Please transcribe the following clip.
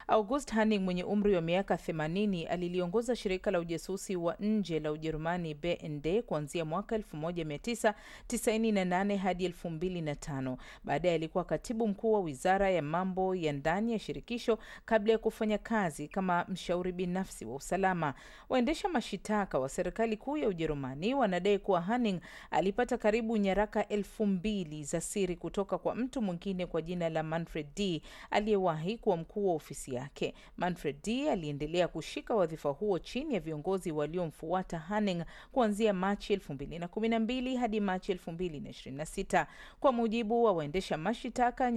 August Hanning mwenye umri wa miaka 80 aliliongoza shirika la ujasusi wa nje la Ujerumani BND kuanzia mwaka 1998 hadi 2005. Baadaye alikuwa katibu mkuu wa wizara ya mambo ya ndani ya shirikisho kabla ya kufanya kazi kama mshauri binafsi wa usalama. Waendesha mashitaka wa serikali kuu ya Ujerumani wanadai kuwa Hanning alipata karibu nyaraka elfu mbili za siri kutoka kwa mtu mwingine kwa jina la Manfred D aliyewahi kuwa mkuu wa ofisi yake. Manfred D aliendelea kushika wadhifa huo chini ya viongozi waliomfuata Hanning kuanzia Machi 2012 hadi Machi 2026. Kwa mujibu wa waendesha mashitaka